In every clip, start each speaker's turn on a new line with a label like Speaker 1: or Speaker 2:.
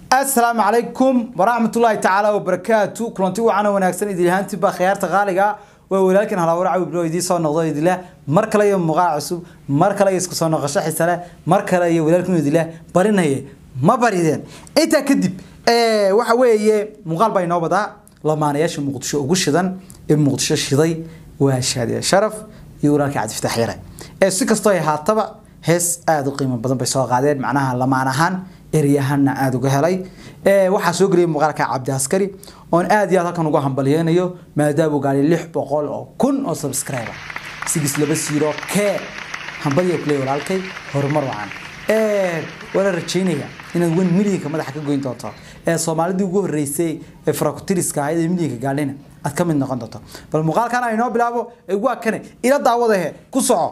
Speaker 1: asalaamu calaykum waraxmatullaahi tacaala wabarakaatu kulanti wacana wanaagsan idilhaantiba khiyaarta qaaliga waa walaalkan halaawar cawi bilo idiin soo noqdo idile mar kale iyo muuqaal cusub mar kale iyo isku soo noqosho xiise leh mar kale iyo walaalkan idile barinaye ma barideen intaa kadib waxa weeye muuqaal baa inoo wadaa lamaanayaasha muqdisho ugu shidan ee muqdisho shiday waa shaadiya sharaf iyo walaalka cabdifataax yare ee si kastoo ay haataba hees aada u qiimo badan bay soo qaadeen macnaha lamaan ahaan eryahanna aada uga helay waxaa soo geliyay muuqaalka cabdi askari oon aad iyo aad halkan uga hambalyeynayo maadaama uu gaadhay lix boqol oo kun oo subscriber sigis laba siiro kee hambalyo kuley walaalkay horumar wacan waana rajeynaya inaad wen milyanka madaxa ka goyn doonto ee soomaalidii ugu horeysay ee farakutiriska ahayd ee milyanka gaadhayna aad ka mid noqon doonto bal muuqaalkan aynoo bilaabo waa kane ila daawadahe ku soco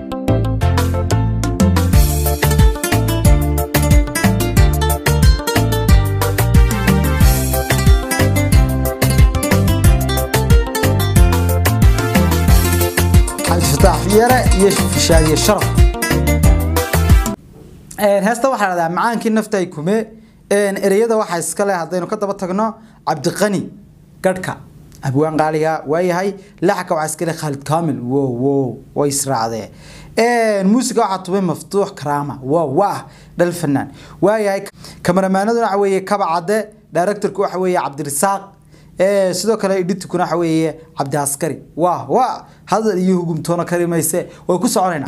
Speaker 1: yare iyo fishaadiye sharaf heesta waxaa lahahdaa macaankii naftay kume ereyada waxaa iska leh haddaynu ka daba tagno cabdiqani gadhka abwaan qaaliga waayahay laxka waxaa iska leh khaalid kaamil wo wo way israacdee muusiga waxaa tubay maftuux karaama wa wa dhal fanaan waayahay kamaramaanaduna waxa weeye kaba cadde directorku waxa weeye cabdirisaaq sidoo kale editkuna waxa weeye cabdi askari waa waa hadal iyo hugumtoona kari mayse way ku soconaynaa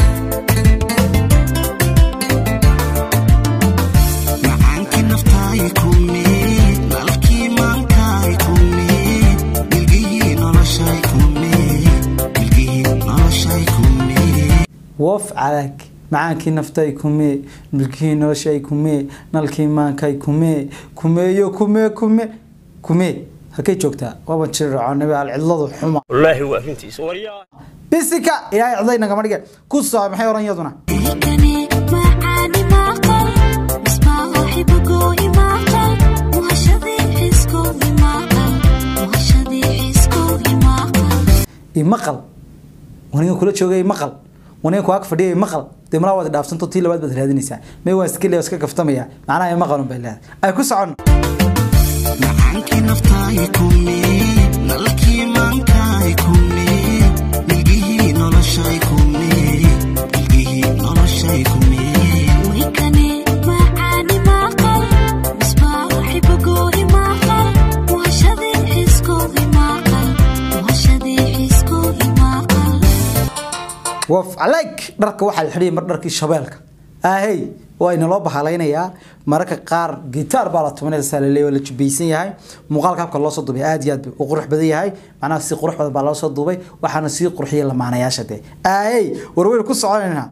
Speaker 1: wof calag macaankii naftay kumee milkihii noloshay kumee nalkii maankay kumee kumeeyo kumee kume kumee halkay joogtaa waaba jircoonaba alcidladu xuma
Speaker 2: wallaahi waa arrintiisa waryaa
Speaker 1: bisika ilaahay cidlay nagama dhige ku soo maxay oran yaduna imaqal waniga kula joogay imaqal waniga ku ag fadhiya imaqal dee malaa waad dhaafsanto tii labaad baad raadinaysaa may waa iska iska kaftamaya macnaha imaqalun bay leedahay ay ku socon
Speaker 3: macaankii naftaay kumee nalkii maankaay kumee milgihii noloshay kumee milgihii noloshay kumee
Speaker 4: ويكني معاني معقل مصباح حبقوهي معقل وهشذي حسكوهي معقل وهشذي حسكوهي معقل
Speaker 1: waf alayk dharka waxaa la xidhiyay mar dharkii shabeelka ahey waa inaloo bahaalaynayaa mararka qaar gitaar baa la tumanaysa laleeya waa la jubaysan yahay muuqaalka habka loo soo duubay aad iyo aad u qurux badan yahay macnaha si qurux badan baa loo soo duubay waxaana sii qurxiyay lamaanayaasha dee ahey warweynu ku soconaynaa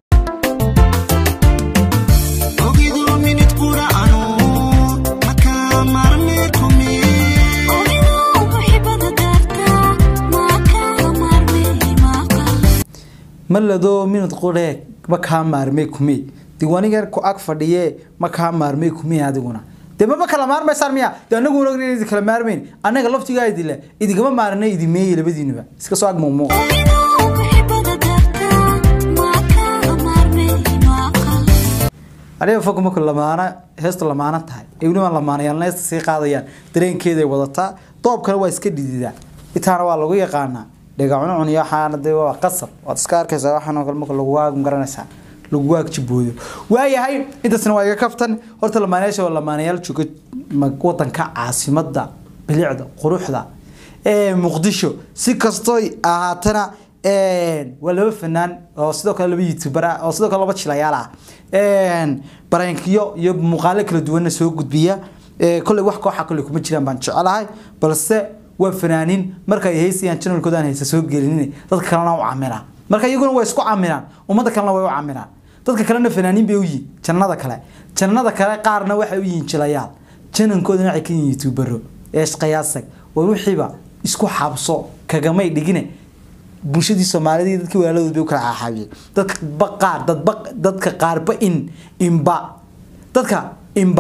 Speaker 3: ogiduu minid qura'anu makaa marmee kumee
Speaker 4: ومنو محبة دارتا ما كان مرمي معقل
Speaker 1: maladoo minad quree ma kaa maarmay kumee diiwaanigan ku ag fadhiye ma kaa maarmay kumee adiguna dee maba kala maarmaysaan miya dee anagu ogn idi kala maarmayn annaga laftigaa idile idigama maarnay idimeeye labadiinuba iska soo ag muuqmuuqa
Speaker 4: ومنو محبة دارتا ما كان مرمي معقل
Speaker 1: aniga fog marku lamaana heestu lamaana tahay ee weliba lamaanayaalna heesta sii qaadayaan dareenkeeday wadataa doobkana waa iska dhididaa intaana waa lagu yaqaanaa dhegacunacun iyo waxaana dee waa qasab waad iska arkaysaa waxaan oo kale marka lagu waag garanaysaa lagu waag jibooyo waayahay intaasna waa iga kaftan horta lamaanayaasha waa lamaanayaal jooga ma- wadanka caasimada bilicda quruxda ee muqdisho si kastoy ahaatana waa laba fanaan oo sidoo kale laba youtuber ah oo sidoo kale laba jilayaal ah barankiyo iyo muuqaalo kala duwanna soo gudbiya kolley wax kooxa kolley kuma jiraan baan jecelahay balse waa fanaaniin marka ay haysayaan channelkooda aan haysa soo gelinin dadka kalena u camiraan marka iyaguna way isku camiraan ummadda kalena way u camiraan dadka kalena fanaaniin bay u yihiin jannada kale jannada kale qaarna waxay u yihiin jilayaal janankoodana waxay ka yihiin youtubero eeshqayaasag war wixiiba isku xabso kagamay dhigine bulshadii soomaalida iyo dadkii walaaladood bay u kala xaaxaabiyeen dadka qaar dadba dadka qaarba in imba dadka imba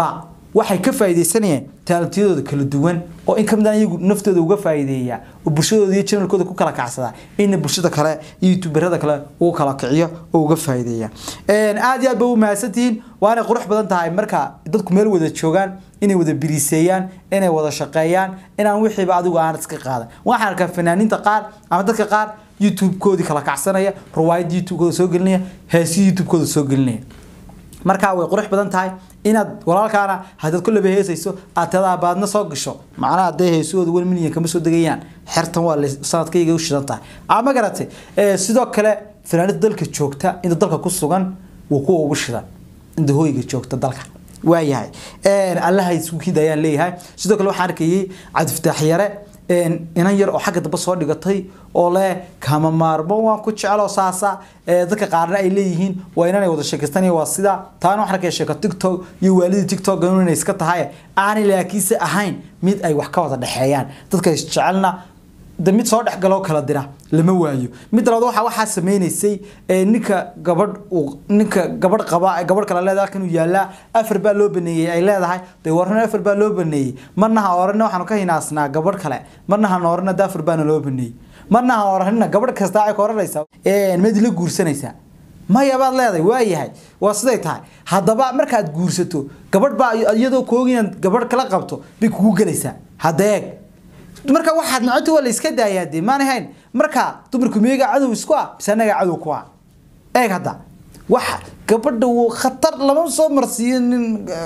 Speaker 1: waxay ka faa'iideysanayaan taalantiyadooda kala duwan oo in kamid ah iyagu naftooda uga faa'iideeya oo bulshadooda iyo channelkooda ku kala kacsada in bulshada kale iyo youtuberada kale uu kala kiciyo oo uga faa'iideeya een aad iyo aad ba u mahadsantihiin waana qurux badan tahay marka dadku meel wada joogaan inay wada biriiseeyaan inay wada shaqeeyaan inaan wixiiba adigu aan iska qaadan waxaan arkaa fanaaniinta qaar ama dadka qaar youtube-koodii kala kacsanaya ruwaayad youtube-kooda soo gelinaya heesi youtube-kooda soo gelinaya markaa way qurux badan tahay inaad walaalkaana haddaad ku laba heesayso aad tadaa baadna soo gasho macnaha hadday heesahooda wan milyan kama soo degayaan xertan waa sanadkayga u shidan tahay ama garatay sidoo kale fanaanida dalka joogta inta dalka ku sugan wuu kuwa ugu shidan inta hooyiga joogta dalka waayahay allaha iskukiid ayaan leeyahay sidoo kale waxaan arkayay cabdifataax yare inan yar oo xagga dambe soo dhigatay oo leh kama maarmo waan ku jecelo saasa dadka qaarna ay leeyihiin waa inanay wada sheekaystan waa sida taana waxaan arkaya sheeko tiktok iyo waalidii tiktok inay iska tahay aanay laakiinse ahayn mid ay wax ka wada dhexeeyaan dadka isjecelna de mid soo dhexgaloo kala dira lama waayo mid labaad waxa waxaa sameynaysay ninka gabadh uu ninka gabadh qaba gabadh kale leedahay halkan uu yaalaa afar baa loo baneeyey ay leedahay dee warna afar baa loo baneeyey marna ha orana waxaanu ka hinaasnaa gabadh kale marna ha noorana de afar baana loo baneeyey marna ha oranina gabadh kasta ay ka oranaysaa mid la guursanaysaa maya baad leedahay waayahay waa siday tahay haddaba markaad guursato gabadh baa iyadoo kooginaad gabadh kala qabto bay kugu gelaysaa hadda eeg marka waxaad nacota waa la iska daayaa dee maan ahayn marka dumarku miyaga cadow isku ah mise anaga cadow ku ah eeg hadda waxa gabadha wuu khatar lama soo marsiiyo nin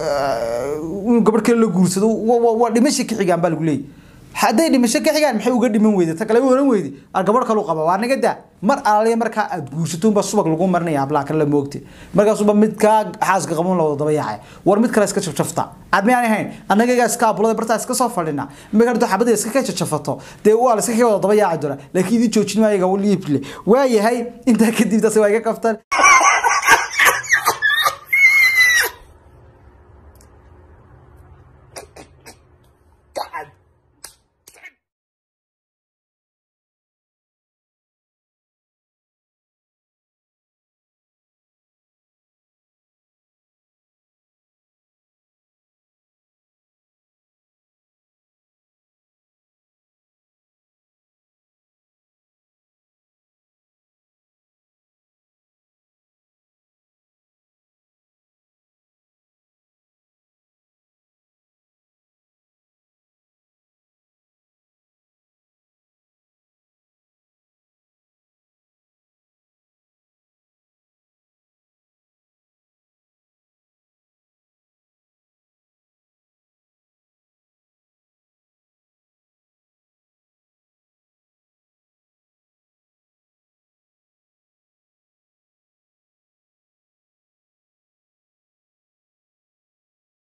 Speaker 1: inuu gabadh kale la guursado waa dhimasha ka xigaan baa lagu leeyahy hadday dhimasho ka xigaan maxay uga dhiman weyday ta kale u oran weyday gabadh kalu qaba waa naga daa mar alaaliya markaa aad guursato unbaa subag lagu marinaya hablaha kale la moogte markaasuba mid kaa xaaska qaban la wada daba yaacay war mid kale iska jafjafta aad miyaan ahayn annagagaa iska abulada bartaa iska soo fadhina markaa xabada iska ka jajafato dee waa la iska ka wada daba yaaci doona laakiin idin joojin maayaga liible waayahay intaa kadib taasi waa iga kaftan